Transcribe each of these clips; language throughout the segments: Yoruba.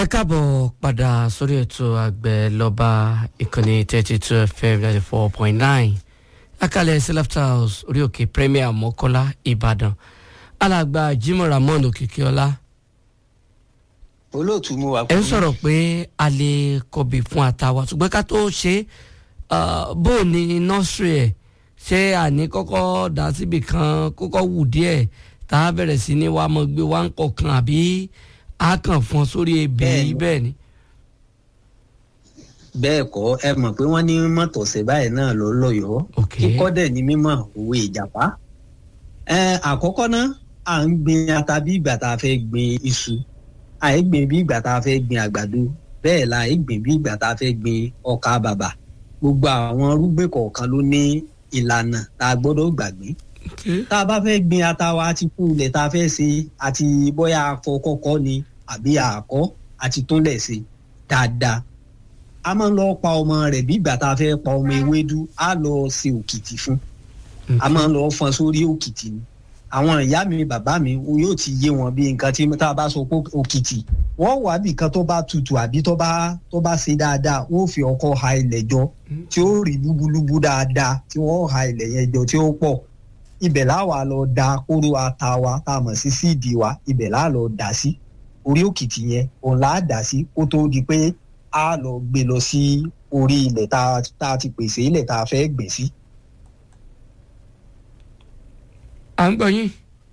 ẹ káàbọ̀ padà sórí ètò àgbẹ̀ lọ́ba ìkànnì thirty two fm ninety four point nine lákàlẹ̀ selafta house orí òkè premier mọ́kọ́lá ìbàdàn alàgbà jimoh ramon òkìkíọ́lá olóòtú mu wà ẹ ń sọ̀rọ̀ pé a lè kọ̀bì fún àtàwà ṣùgbọ́n ká tó ṣe bó o ní nọ́ọ̀sì ẹ̀ ṣé àní kọ́kọ́ dá síbì kan kọ́kọ́ wù díẹ̀ tá a bẹ̀rẹ̀ sí ní wàá mọ̀ gbé wá ń kọ̀ọ̀kan àbí a kàn fún ọ sórí ebè Bẹ́ẹ̀ni. bẹ́ẹ̀ ni. bẹ́ẹ̀ kọ́ ẹ mọ̀ pé wọ́n ní mọ̀tọ̀sẹ̀ báyìí náà ló lọ́yọ̀ọ́ Ok. kíkọ́ dẹ̀ ní mímọ̀ òwe ìjàpá. ẹ àkọ́kọ́ náà à ń gbin ata bí ìgbà tá a fẹ́ gbin iṣu à ń gbin bí ìgbà tá a fẹ́ gbin àgbàdo bẹ́ẹ̀ la à ń gbin bí ìgbà tá a fẹ́ gbin ọkà bàbà gbogbo àwọn irúgbìn kọ̀ọ̀kan ló ní ìlànà tá a gbọ́dọ̀ gbàgbé Ok. tá a bá fẹ́ gbin ata wa àti kú ilẹ̀ tá a fẹ́ ṣe àti bóyá afọ kọ́kọ́ ni àbí àkọ́ àti túnlẹ̀ ṣe dáadáa a máa ń lọ pa ọmọ rẹ̀ bí ìgbà tá a fẹ́ pa ọmọ ewédú á lọ ṣe òkìtì fún a máa ń lọ fọn sórí òkìtì ni àwọn ìyá mi bàbá mi o yóò ti yé wọn bí nǹkan tí tá a bá sọ pé òkìtì wọ́n wà bí nǹkan tó bá tutù àbí tó bá tó bá ṣe dáadáa wọ́n fi ọkọ́ ha ilẹ̀ jọ tí ó rí lúbúlúbú dáadáa tí wọ́n ha ilẹ̀ yẹn jọ tí ó pọ̀ ibẹ̀ láwa lọ da kóró ata wa tá a mọ̀ sí síìdì wa ibẹ̀ láà lọ dà sí orí òkìtì yẹn òun là á dà sí kó tó di pé a lọ gbé lọ sí orí ilẹ̀ tá a- tá a ti pèsè ilẹ̀ tá a fẹ́ gbìn sí. à ń gbọ́ yín.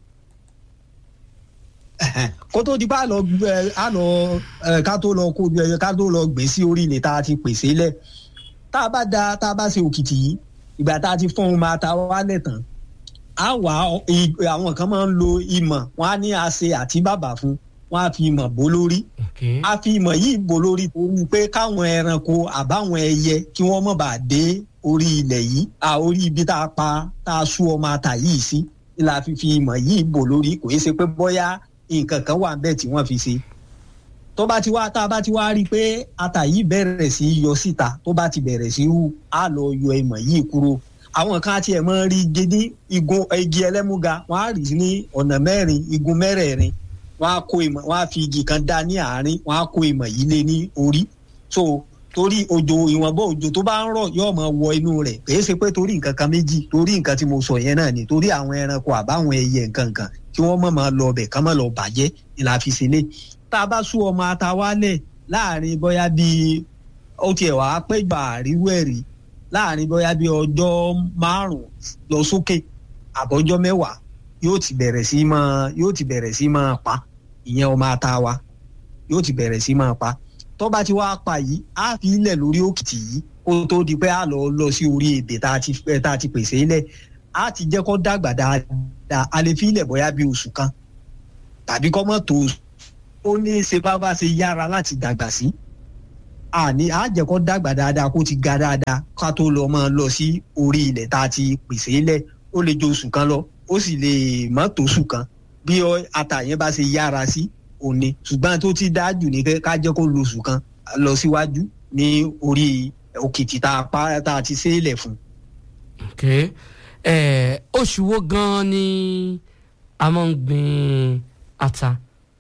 kó tó di pé a lọ gbẹ- a lọ ẹ, ká tó lọ kó ẹ, ká tó lọ gbé sí orí ilẹ̀ tá a ti pèsè lẹ̀ tá a bá da tá a bá ṣe òkìtì yìí ìgbà tá a ti fọ́n ohun máa ta wálẹ̀ tán a wà ọ- i- àwọn kan máa ń lo ìmọ̀ wọn á ní àṣe àti bàbà fún wọn á fi ìmọ̀ bó lórí ok a fi ìmọ̀ yìí bò lórí torí pé káwọn ẹranko àbáwọn ẹyẹ kí wọ́n mọ̀ bá dé orí ilẹ̀ yìí à orí ibi tá a pa tá a sú ọmọ ata yìí sí la fi fi ìmọ̀ yìí bò lórí kò yẹ ṣe pé bóyá nǹkan kan wà bẹ́ẹ̀ tí wọ́n fi ṣe tó bá ti wá tá a bá ti wá rí i pé ata yìí bẹ̀rẹ̀ sí í yọ síta tó bá ti bẹ̀rẹ̀ sí í hù á lọ yọ ìmọ̀ yìí kúrò àwọn kan tiẹ̀ máa ń rí igi ní igun igi ẹlẹ́múga wọ́n á rí i ní ọ̀nà mẹ́rin igun mẹ́rẹ̀ẹ̀rin wọ́n á kó ìmọ̀ wọ́n á fi igi kan dá ní àárín wọ́n á kó ìmọ̀ yìí lé ní orí so torí òjò ìwọ̀nba òjò tó bá ń rọ̀ yóò máa wọ inú rẹ̀ kìí ṣe pé torí nǹkan kan méjì torí nǹkan tí mo sọ yẹn náà ni torí àwọn ẹranko àbáwọn ẹyẹ nǹkan kan kí wọ́n mọ̀ máa lọ ọbẹ̀ kán mọ̀ lọ bàjẹ́ ni la fi ṣe lé tá a bá sú ọmọ ata wálẹ̀ láàrin bóyá bíi ó tiẹ̀ wá pé gbà àríwú ẹ̀rí láàrin bóyá bíi ọjọ́ márùn-ún lọ sókè àbọ̀jọ́ mẹ́wàá yóò ti bẹ̀rẹ̀ sí máa yóò ti bẹ̀rẹ̀ sí máa pa ìyẹn ọmọ ata wa yóò ti bẹ̀rẹ̀ sí máa pa tó bá ti wá pa yìí á fi ilẹ̀ lórí òkìtì yìí kó tó di pé á lọ lọ sí orí ebè tá a ti eh, tá a ti pèsè ilẹ̀ á ti jẹ́ kó dàgbà dáadáa a lè fi ilẹ̀ bóyá bí oṣù kan tàbí kó mọ̀ tó oṣù ó ní í ṣe bá bá ṣe yára láti dàgbà sí àní á jẹ́ kó dàgbà dáadáa kó ti ga dáadáa ká tó lọ máa lọ sí orí ilẹ̀ tá a ti pèsè ilẹ̀ ó lè ju oṣù kan lọ ó sì lè má tó oṣù kan bí ọ- ata yẹn bá ṣe yára sí òní ṣùgbọ́n tó ti dájú ní kẹ́- ká jẹ́ kó lo oṣù kan lọ síwájú ní orí òkìtì tá a pa tá a ti ṣe é lẹ̀ fún. ok ẹ oṣù wo gan-an ni a máa ń gbin ata.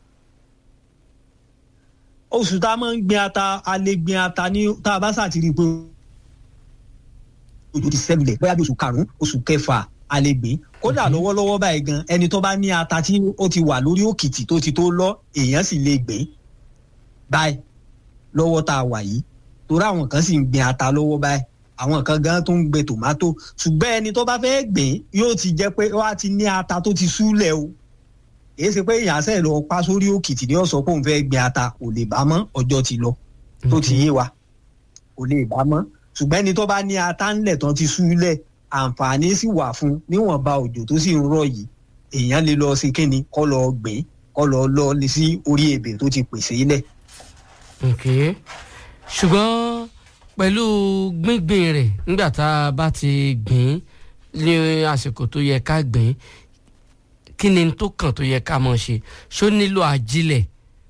oṣù tá a máa ń gbin ata a lè gbin ata ní tá a bá ṣàtìrí pé ojú ti sẹ́lẹ̀ bóyá bí oṣù karùn-ún oṣù kẹfà a lè gbìn kódà Mhm. lọ́wọ́lọ́wọ́ báyìí gan ẹni tó bá ní ata tí ó ti wà lórí òkìtì tó ti tó lọ èèyàn sì lè gbìn báyìí lọ́wọ́ tá a wà yìí torí àwọn kan sì ń gbin ata lọ́wọ́ báyìí àwọn kan gan tó ń gbin tòmátò ṣùgbọ́n ẹni tó bá fẹ́ gbìn yóò ti jẹ́ pé wá ti ní ata tó ti súlẹ̀ o èyí ṣe pé ìyàsẹ́ lọ pa sórí òkìtì ní ọ̀sán pé òun fẹ́ gbin ata kò lè bá mọ́ ọjọ́ ti lọ tó ti yé wa kò lè bá mọ́ ṣùgbọ́n ẹni tó bá ní ata ńlẹ̀ tán ti súlẹ̀ àǹfààní sì wà fún níwọ̀nba òjò tó sì ń rọ̀ yìí èèyàn lè lọ sí kíni kọ́ lọ gbìn kọ́ lọ lọ sí orí ebè tó ti pèsè ilẹ̀. ok ṣùgbọ́n pẹ̀lú gbíngbìn rẹ̀ nígbà tá a bá ti gbìn ní àsìkò tó yẹ ká gbìn kí ni tó kàn tó yẹ ká mọ̀ ṣe ṣó nílò ajílẹ̀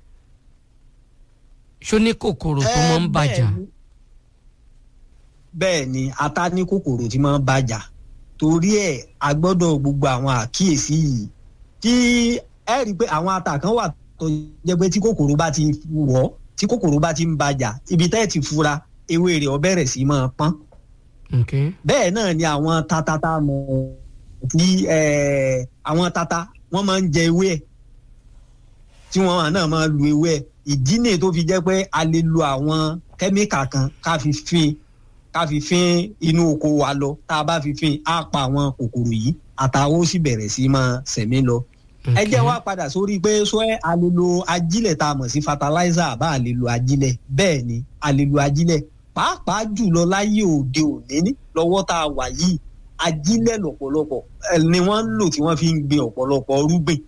ṣó ní kòkòrò tó mọ̀ ń Eh, bàjá. bẹ́ẹ̀ ni. bẹ́ẹ̀ ni ata ní kòkòrò tí máa ń bàjá torí ẹ̀ a gbọ́dọ̀ gbogbo àwọn àkíyèsí yìí tí ẹ rí i pé àwọn ata kan wà tó jẹ́ pé tí kòkòrò bá ti wọ̀ tí kòkòrò bá ti ń bàjà ibi tẹ́ ẹ̀ ti fura ewé rẹ̀ ó bẹ̀rẹ̀ sí máa pọ́n okay. bẹ́ẹ̀ náà ni àwọn tatata mọ̀ tí eh, àwọn tata wọ́n máa ń jẹ ewé ẹ̀ tí wọ́n náà máa lu ewé ẹ̀ ìdí nìyí tó fi jẹ́ pé a lè lo àwọn kẹ́míkà kan ká fi fín ká fi fín inú oko wa lọ tá a bá fi fín á pa àwọn kòkòrò yìí àtàwọn ó sì bẹ̀rẹ̀ sí máa sẹ̀mí lọ ẹ jẹ́ wá padà sórí pé sọ ẹ́ a lè lo ajílẹ̀ tá a mọ̀ sí fertilizer àbá a lè lo ajílẹ̀ bẹ́ẹ̀ ni a lè lo ajílẹ̀ pàápàá jùlọ láyé òde òní lọ́wọ́ tá a wà yìí ajílẹ̀ lọ́pọ̀lọpọ̀ ẹ, ni wọ́n ń lò tí wọ́n fi ń gbin ọ̀pọ̀lọpọ̀ rúgbìn.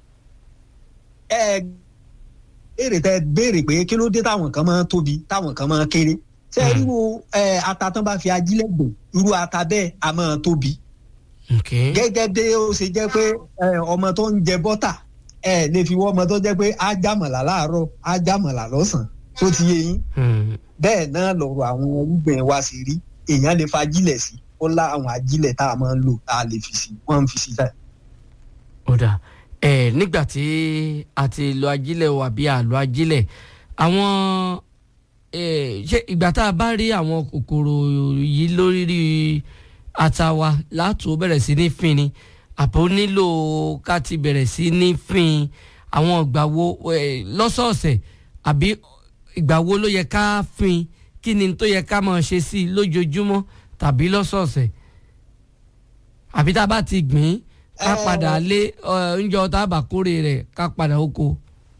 ẹ béèrè tẹ béèrè pé kí ló dé táwọn kan máa ń tóbi táwọn kan máa ń kéré ṣé Hmm. irú ẹ, ata tán bá fi ajílẹ̀ gbìn irú ata bẹ́ẹ̀ a máa tóbi okay. gẹ́gẹ́ bí ó ṣe jẹ́ pé ẹ, ọmọ tó ń jẹ bọ́tà ẹ lè fi wọ́ ọmọ tó jẹ́ pé á jàmọ̀là láàárọ̀ á jàmọ̀là lọ́sàn-án tó ti yé yín Hmm. bẹ́ẹ̀ náà lọ̀rọ̀ àwọn irúgbìn wa ṣe rí èèyàn lè fa ajílẹ̀ sí ó lá àwọn ajílẹ̀ tá a máa ń lò tá a lè fi sí wọ́n ń fi sí bẹ́ẹ̀. ó dà ẹ nígbà tí a ti lo ajílẹ̀ o àbí àlọ́ ajílẹ̀ àwọn ẹ ṣé ìgbà tá a bá rí àwọn kòkòrò yìí lórí ata wa látò bẹ̀rẹ̀ sí ní fin ni àbò nílò ká ti bẹ̀rẹ̀ sí ní fin àwọn ìgbà wo ẹ, lọ́sọ̀ọ̀sẹ̀ àbí ìgbà wo ló yẹ ká fin kí ni tó yẹ ká máa ṣe sí i lójoojúmọ́ tàbí lọ́sọ̀ọ̀sẹ̀ àbí tá a bá ti gbìn ín ká Ẹ, padà lé ẹ, oúnjẹ ọ̀tá àbàkórè rẹ̀ ká padà oko.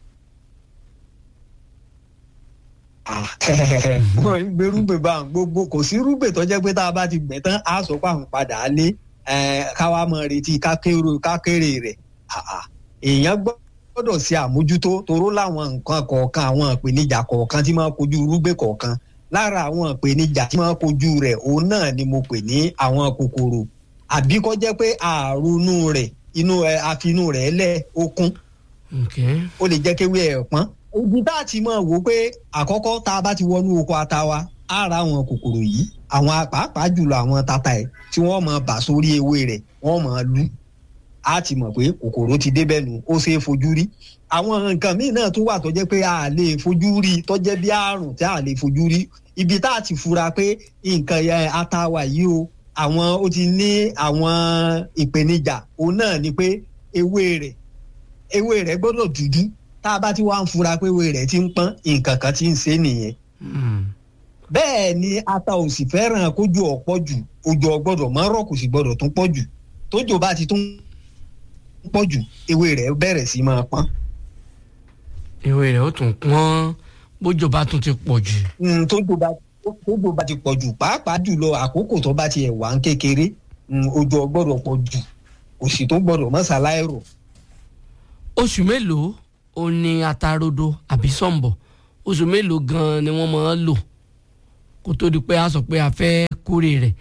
wọ́n ń gbé rúgbìn bá ń gbogbo kò sí rúgbìn tó jẹ́ pé tá a bá ti gbẹ̀ tán á sọ pé àwọn padà á lé ẹ, ká wá máa retí ká kéré ká kéré rẹ̀ àà, èèyàn gbọ́dọ̀ ṣe àmójútó toró láwọn nǹkan kọ̀ọ̀kan àwọn ìpèníjà kọ̀ọ̀kan tí máa kojú rúgbìn kọ̀ọ̀kan lára àwọn ìpèníjà tí máa kojú rẹ̀ òun náà ni mo pè ní àwọn kòkòrò àbí kó jẹ́ pé àrùnú rẹ̀ inú ẹ àfinú rẹ̀ lẹ̀ ó kún Okay. ó lè jẹ́ kéwé ẹ̀ pọ́n. ibi tá a ti mọ̀ wò pé àkọ́kọ́ tá a bá ti wọnú oko ata wa á ra àwọn kòkòrò yìí àwọn pàápàá jùlọ àwọn tata ẹ̀ tí wọ́n mọ̀ bà sórí ewé rẹ̀ wọ́n mọ̀ lú á ti mọ̀ pé kòkòrò ti débẹ̀ nù ó ṣeé fojú rí àwọn nǹkan míì náà tún wà tó jẹ́ pé a lè fojú rí tó jẹ́ bí àrùn tí a lè fojú rí ibi tá a ti fura pé nǹkan yẹn ata wa yìí o àwọn ó ti ní àwọn ìpèníjà òun náà ni pé ewé rẹ̀ ewé rẹ̀ gbọ́dọ̀ dúdú tá a bá ti wá ń fura pé ewé rẹ̀ ti ń pọ́n nǹkan kan ti ń ṣe nìyẹn Hmm. bẹ́ẹ̀ ni ata ò sì fẹ́ràn kójú ọ̀pọ̀ jù òjò ọ̀gbọ́dọ̀ máa rọ̀ kò sì gbọ́dọ̀ tún pọ̀ jù tójò bá ti tún pọ̀ jù ewé rẹ̀ bẹ̀rẹ̀ sí máa pọ́n ìwé rẹ̀ ó tún pọ́n bójò bá tún ti pọ̀ jù. Mm, tójò bá tójò bá ti pọ̀ jù pàápàá jùlọ àkókò tó bá tiẹ̀ wà ń kékeré mm, òjò ọ̀gbọ́dọ̀ pọ̀ jù kò sì tó gbọ́dọ̀ mọ́ ṣaláìrò oṣù mélòó o ní atarodo àbí sọ̀ǹbọ̀ oṣù mélòó gan-an ni wọ́n máa ń lò kó tó di pé a sọ pé a fẹ́ kórè rẹ̀.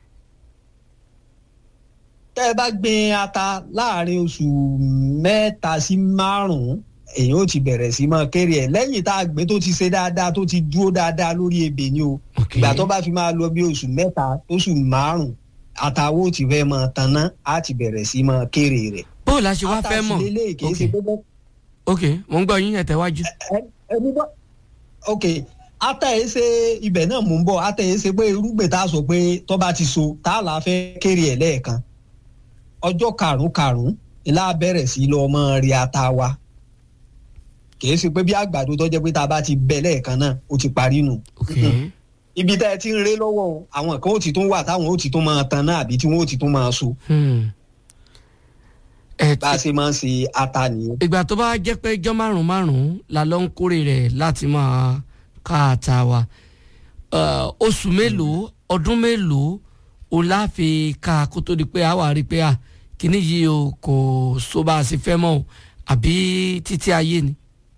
tẹ́ ẹ bá gbin ata láàrin oṣù mẹ́ta sí márùn-ún èyàn ó ti bẹ̀rẹ̀ sí máa kéré ẹ̀ lẹ́yìn tá a gbé tó ti ṣe dáadáa tó ti dúró dáadáa lórí ebè ni o Okay. ìgbà tó bá fi máa lọ bí oṣù mẹ́ta oṣù márùn-ún àtàwọn ò ti fẹ́ máa tanná á ti bẹ̀rẹ̀ sí máa kéré rẹ̀. bó o la ṣe wá fẹ́ mọ̀ ata sì lélẹ̀ kì í ṣe Okay. pé bẹ́ẹ̀ ok mo ń gbọ́ yín ẹ tẹ̀wájú. ẹ- ẹni bọ́ ok ata yìí ṣe ibẹ̀ náà mò ń bọ̀ ata yìí ṣe pé irúgbìn tá a sọ pé tó bá ti so tá a là fẹ́ kéré ẹ̀ lẹ́ẹ̀kan ọjọ́ karùn-ún karùn-ún ilá bẹ̀rẹ̀ sí lọ mọ́ rí ata wa kìí ṣe pé bí àgbàdo tó jẹ́ pé tá a bá ti bẹ lẹ́ẹ̀kan náà ó ti parí nù ok ibi tá ẹ ti ń ré lọ́wọ́ o, àwọn kan ó ti tún wà táwọn ó ti tún máa tan náà àbí tí wọ́n ó ti tún máa so Hmm. ẹ bá a ti ṣe máa ń ṣe ata nìyẹn. ìgbà tó bá jẹ́ pé ijọ́ márùn-ún márùn-ún la lọ ń kórè rẹ̀ láti máa ká ata wa Eh, oṣù mélòó ọdún mélòó o láfi ká kó tó di pé a wà rí i pé à kíní yìí o kò so bá a ṣe fẹ́ mọ́ o àbí títí ayé ni.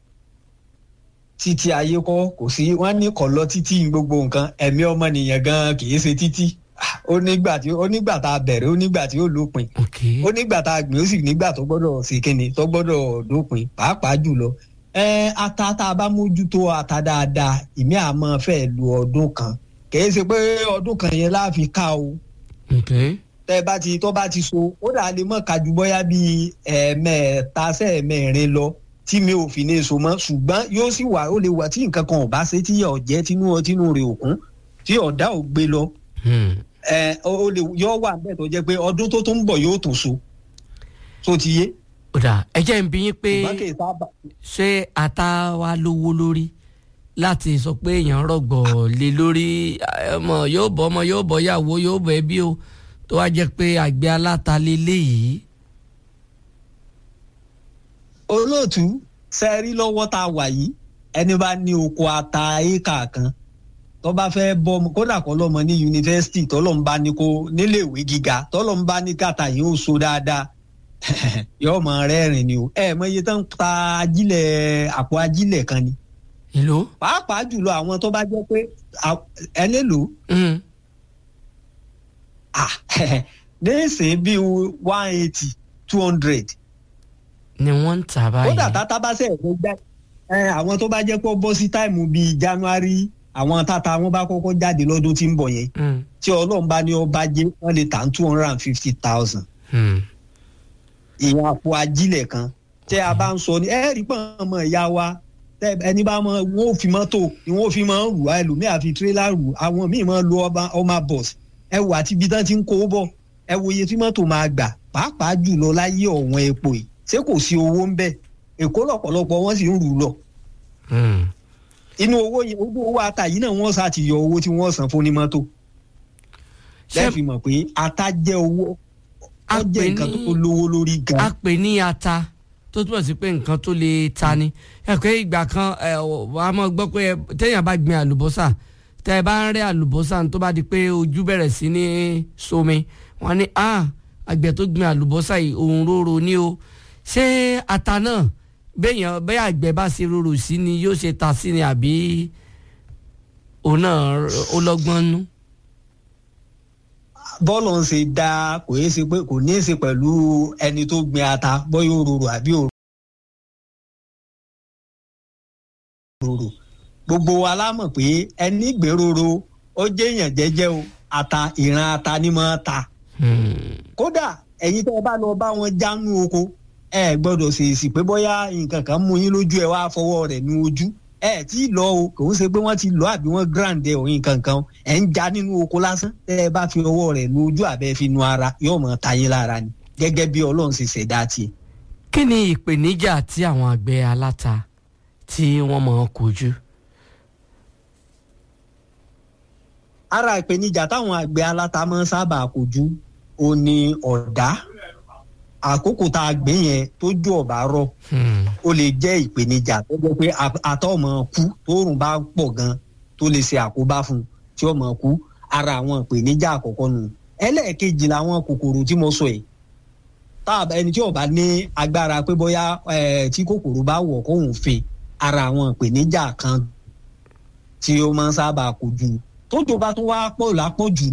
títí ayé kọ́ kò sí wọ́n ní kọ̀ lọ títí gbogbo nǹkan ẹ̀mí ọmọnìyàn gan kì í ṣe títí ó nígbà tí ó nígbà tá a bẹ̀rẹ̀ ó nígbà tí ó lópin ok ó nígbà tá a gbìn ó sì nígbà tó gbọ́dọ̀ ṣe kíni tó gbọ́dọ̀ dópin pàápàá jùlọ ẹ ata tá a bá mójútó ata dáadáa ìmí àmọ́ fẹ́ lu ọdún kan kì í ṣe pé ọdún kan yẹn láàfi ká o ok tẹ bá ti tó bá ti so ó dà lè mọ kájú bóyá bíi ẹ̀ẹ̀mẹ́ta sẹ́ẹ̀mẹ́rin lọ tí mi ò fi ní so mọ́ ṣùgbọ́n yóò sì wà ó lè wà tí nǹkan kan ò bá ṣe tí ọ̀jẹ́ tínú tínú rẹ̀ òkun tí ọ̀dá ò gbé lọ ẹ ó lè yọ wà bẹ́ẹ̀ tó jẹ́ pé ọdún tó tó ń bọ̀ yóò tún so tó ti yé. ó dà ẹ jẹ́ ń bi yín pé ṣùgbọ́n kì í sábà. ṣé ata wa lówó lórí láti sọ pé èèyàn rọ̀gbọ̀ lé lórí ọmọ yóò bọ́ ọmọ yóò bọ́ yàwó yóò bọ́ ẹbí o tó wá jẹ́ pé àgbẹ̀ aláta lélẹ́yìí. olóòtú sẹ́rí lọ́wọ́ tá a wà yìí ẹni bá ní oko ata éékà kan tó bá fẹ́ bọ́ ọmọ kódà kọ́ lọ́mọ ní yunifásitì tọ́lọ́mù bá ní kó níléèwé gíga tọ́lọ́mù bá ní kàtà yìí ó so dáadáa yóò mọ rẹ́rìn ni o ẹ mọ iye tó ń ta ajílẹ̀ àpò ajílẹ̀ kan ni. èlò. pàápàá jùlọ àwọn tó bá jẹ́ pé ẹ lélo. nísìnyí bíi one eighty two hundred. ni wọ́n ń tà báyìí. kódà tata bá sẹ̀ ẹ̀fọ́ gbá àwọn tó bá jẹ́ pé ó bọ́ sí táìmù bíi january àwọn tata wọn bá kọ́kọ́ jáde lọ́dún tí ń bọ̀ yẹn tí ọlọ́run bá ní ọba jẹ́ wọ́n lè tà ní two hundred and fifty thousand ìyẹn àpò ajílẹ̀ kan tẹ́ a bá ń sọ ní ẹ rí pọ́n ọmọ ìyá wa ẹni bá mọ wọn ò fi mọ́tò ni wọn ò fi máa ń rù ẹlòmíà fi tírélà rù àwọn míì máa ń lo ọmọ bọ̀s ẹ wò àti ibi tán ti ń kó bọ̀ ẹ wo iye tí mọ́tò máa gbà pàápàá jùlọ láyé ọ̀wọ́n epo yìí ṣé kò sí owó ń bẹ̀ èkó lọ̀pọ̀lọpọ̀ wọ́n sì ń rù lọ. inú owó yìí owó owó ata yìí náà wọ́n sá ti yọ owó tí wọ́n san fún ní mọ́tò. lẹ́ẹ̀fì mọ̀ pé ata jẹ́ owó ó jẹ́ nǹkan tó lówó lórí gan. a pè ní ata tó túmọ̀ sí pé nǹkan tó lè ta ni ẹ pé ìgbà kan ẹ wàá mọ̀ gbọ́ pé téèyàn bá gbin àlùbọ́sà tẹ́ ẹ bá ń rẹ́ àlùbọ́sà tó bá di pé ojú bẹ̀rẹ̀ sí ní somi wọ́n ní ah àgbẹ̀ tó gbin àlùbọ́sà yìí òun róró ni o ṣé ata náà béèyàn bẹ́ẹ̀ àgbẹ̀ bá ṣe rorò sí ni yóò ṣe ta sí ni àbí òun náà ó lọ́gbọ́n nú bọ́ọ̀lù ń ṣe dá kò yé ṣe pé kò ní í ṣe pẹ̀lú ẹni tó gbin ata bóyá òróró àbí òróró gbogbo wa la mọ̀ pé ẹni gbèròrò ó jẹ́ èèyàn jẹ́jẹ́ o ata ìran ata ni máa ta kódà ẹ̀yin tẹ́ ẹ bá lọ bá wọn jánu oko ẹ gbọ́dọ̀ ṣèèṣì pé bóyá nǹkan kan mú yín lójú ẹ wá fọwọ́ rẹ̀ nu ojú ẹ tí ì lọ o kò ń ṣe pé wọ́n ti lọ àbí wọ́n grand ẹ òyìn kankan ẹ ń já nínú oko lásán tẹ ẹ bá fi ọwọ́ rẹ̀ nu ojú àbẹ fi nu ara yóò mọ tayé lára ni gẹ́gẹ́ bí Ọlọ́run ṣe ṣẹ̀dá tiẹ̀. kí ni ìpèníjà tí àwọn àgbẹ̀ aláta tí wọ́n mọ̀ ọ́n kojú. ara ìpèníjà táwọn àgbẹ̀ aláta máa ń sábà kojú ó ní ọ̀dá àkókò tá a gbìn yẹn tójú ọ̀bá rọ̀ ó lè jẹ́ ìpèníjà tó jẹ́ pé àtọ̀ ọmọ kú tóòrùn bá pọ̀ gan tó lè ṣe àkóbá fún un tí ọmọ kú ara àwọn ìpèníjà àkọ́kọ́ nù ẹlẹ́ẹ̀kejì làwọn kòkòrò tí mo sọ yìí tá ẹni tí ó bá ní agbára pé bóyá tí kòkòrò bá wọ̀ kóhùn fin ara àwọn ìpèníjà kan tí ó máa ń sábà kojú tójò bá tún wá pọ̀ lápọ̀jù